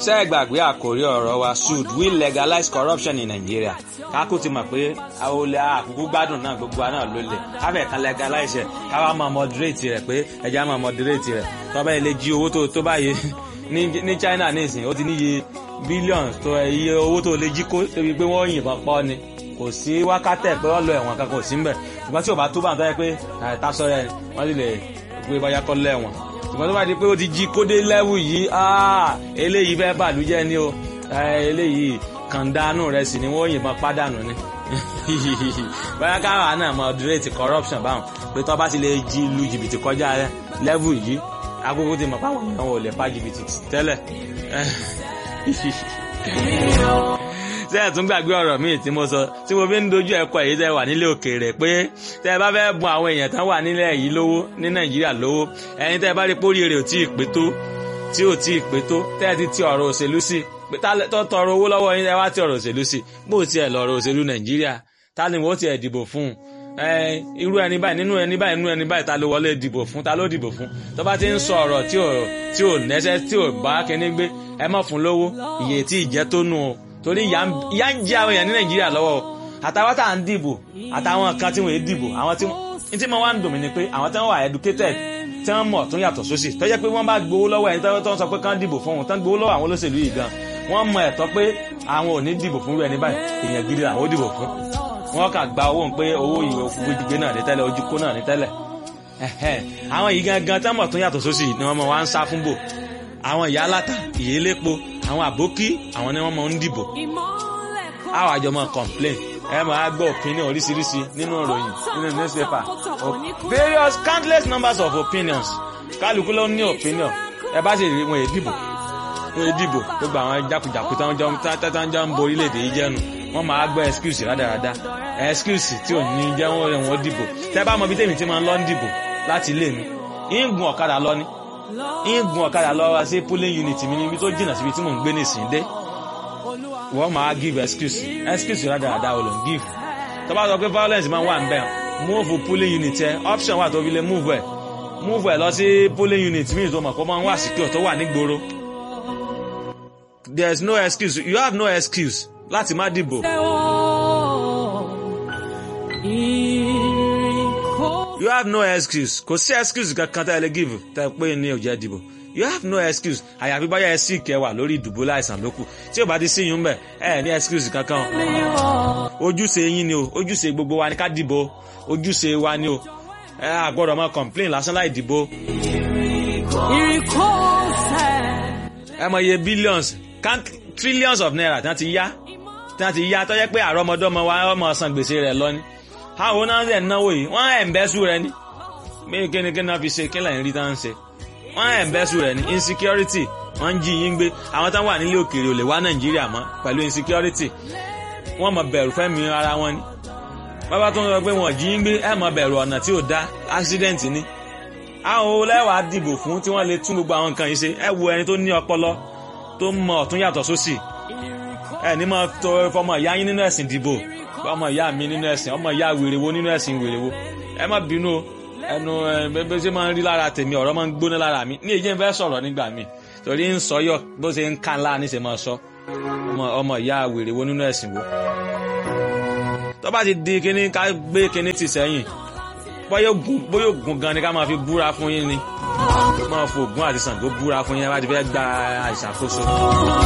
ṣé ẹ gbàgbé àkórí ọ̀rọ̀ wa should we legalize corruption in Nigeria kákó ti mọ̀ pé olè àkókò gbádùn náà gbogbo wa náà ló lè káfẹ́ kan legalize ẹ̀ káwá máa moderate rẹ̀ pé ẹja máa moderate rẹ̀ tọ́ba ilé jí owó tó tó báyìí ní China nísìnyí ó ti níye billions tó iye owó tó lè jí kó débi pé wọ́n yìnbọn pọ́ ni kò sí wákàtẹ́ pé wọ́n lọ ẹ̀wọ̀n kankan kò sí mbẹ̀ ṣùgbọ́n tí ò bá tó bá ń tọ́ yẹ pé àìtásọ́rẹ́ wọ́n sì lè gbé bọ́yá kọ́ lẹ́wọ̀n ṣùgbọ́n tó bá di pé ó ti jí kódé lẹ́wù yìí eléyìí fẹ́ bàlújẹ́ ni o eléyìí kàndánù rẹ̀ sì ni wọ́n yìnbọn pádànù ni bóyá káwa náà moderate corruption báwọn pé tó bá ti lè jí lu jìbìtì kọjá lẹ́wù yìí agogo ti mọ̀ páwọn èèyàn ò lè pa jìbìtì tẹ́lẹ̀ ṣé ẹ̀ tún gbàgbé ọ̀rọ̀ míì tí mo sọ tí mo fi ń dojú ẹ̀kọ́ èyí tẹ́ wà nílé òkèèrè pé tẹ́ ẹ bá fẹ́ bùn àwọn èèyàn tán wà nílẹ̀ yìí lówó ní nàìjíríà lówó ẹ̀yin tẹ́ ẹ bá rí pórí rẹ̀ ò tí ì pé tó tí ò tí ì pé tó tẹ́ ẹ ti ti ọ̀rọ̀ òṣèlú sí tó tọrọ owó lọ́wọ́ yín ẹ wá ti ọ̀rọ̀ òṣèlú sí bó tiẹ̀ lọ̀rọ̀ òṣèlú nàìjíríà ta ni wọ́n tiẹ̀ dìbò fún un irú ẹni báyìí nínú ẹni báyìí nínú ẹni báyìí ta ló wọlé dìbò fún ta ló dìbò fún tó bá ti ń sọ ọ̀rọ̀ tí ò tí ò nẹ́sẹ̀ tí ò bá kíní gbé ẹ má fún lówó iye tí ì jẹ́ tó nù o torí ìyá ń jẹ àwọn èèyàn ní nàìjíríà lọ́wọ́ àtàwọn tá à ń dìbò àtàwọn kan tí wọ́n yé dìbò àwọn tí wọ́n tí mo wá ń dùn mí ni pé àwọn tí wọ́n wà educated tí wọ́n mọ̀ tó yàtọ̀ sósì tó jẹ́ pé wọ́n bá gbowó lọ́wọ́ ẹni tó ń sọ pé kán dìbò fún wọn tán gbowó lọ́wọ́ àwọn olóṣèlú yìí gan wọ́n mọ ẹ̀tọ́ pé àwọn ò ní dìbò fún ẹni báyìí èèyàn gidi làwọn ó dìbò fún wọ́n kà gba owó pé owó ìwé gbígbé náà ní tẹ́lẹ̀ ojú kó náà ní tẹ́lẹ̀ àwọn yìí gangan tí wọ́n mọ̀ tó yàtọ̀ sósì ni wọ́n mọ̀ wá ń sá fún bò àwọn ìyá aláta ìyélépo àwọn àbókí àwọn ni wọ́n mọ̀ ń dìbò àwọn àjọ máa complain ẹ máa gbọ́ opinion oríṣiríṣi nínú ìròyìn nínú newspaper various countless numbers of opinions kálukú ló ní opinion ẹ bá sì rí wọn èé dìbò wọn èé dìbò gbogbo àwọn jákujàku táwọn jọ táwọn jọ ń bo orílẹ̀-èdè yìí jẹ́nu wọ́n máa gbọ́ excuse rádaràda excuse tí ò ní jẹ́ wọ́n rẹ̀ wọ́n dìbò tẹ́ bá mọ bí tèmi ti máa ń lọ ń dìbò láti ilé mi ń gun ọ̀kadà lọ ni ń gun ọ̀kadà lọ wá sí polling unit mi níbi tó jìnnà síbi tí mò ń gbé nísìnyí dé wọ́n máa give excuse excuse rádaràda ò ló ń give tó bá sọ pé violence máa wà ń bẹ̀ move polling unit ẹ option wà tó fi lè move ẹ move ẹ lọ sí polling unit míì tó mọ̀ kó máa ń wà secure tó wà nígboro there is no excuse you have no excuse láti má dìbò. you have no excuse kò sí excuse kankan tá ẹ lè give tá ẹ pé ní òjẹ́ dìbò you have no excuse àyàfi báyà ẹ sì kẹwà lórí ìdìbò láìsàn lókù tí ò bá ti síyún bẹ ẹ ní excuse kankan ojúṣe yín ni o ojúṣe gbogbo wa ni ká dìbò ojúṣe wa ni o ẹ àgbọ́dọ̀ máa complain lásán láì dìbò. ẹ mọ iye billions trillions of naira tí wọ́n ti yá tí wọ́n ti yá tó jẹ́ pé àrọ́mọdọ́mọ wa ọmọ san gbèsè rẹ̀ lọ ni àwọn náà ń náwó yìí wọ́n ẹ̀ ń bẹ́sù rẹ ni bí kíni kíni náà fi ṣe kí lẹ́yìn rí tá ń ṣe wọ́n ẹ̀ ń bẹ́sù rẹ̀ ní insecurity wọ́n ń jí yín gbé àwọn táwọn wà nílé òkèèrè ò lè wá nàìjíríà mọ́ pẹ̀lú insecurity wọ́n mọ bẹ̀rù fẹ́mi ara wọn ni bàbá tó ń sọ pé wọ́n jí yín gbé ẹ̀ mọ bẹ̀rù ọ̀nà tí ò dá accident ni àwọn olẹ́wàá dìbò fún tí wọ́n lè tún gbogbo àwọn nǹkan yìí ṣe ẹ wo ẹni tó ní ọpọlọ tó mọ ọ̀tún yàtọ̀ sósì ẹ ní mọ tó fọmọ ìyá yín nínú ẹ̀sìn dìbò ọmọ ìyá mi nínú ẹ̀sìn ọmọ ìyá wèrèwo nínú ẹ̀sìn wèrèwo ẹ má bínú o ẹnu bẹ́ẹ̀ ṣe máa ń rí lára tèmi ọ̀rọ̀ máa ń gbóná lára mi ní èyí ń fẹ́ sọ̀rọ̀ nígbà mi torí ń sọ yọ bó ṣe ń kàn láà níṣẹ́ máa sọ ọmọ ìyá wèrèwo nínú ẹ̀sìn wo. tó bá ti di kíní ká gbé kíní tì sẹ́yìn bóyá ògùn gan ni ká máa fi búra fún yín ni máa fò ògùn àti Ṣàngó búra fún yín ẹ bá ti fẹ́ gba ìṣàkóso.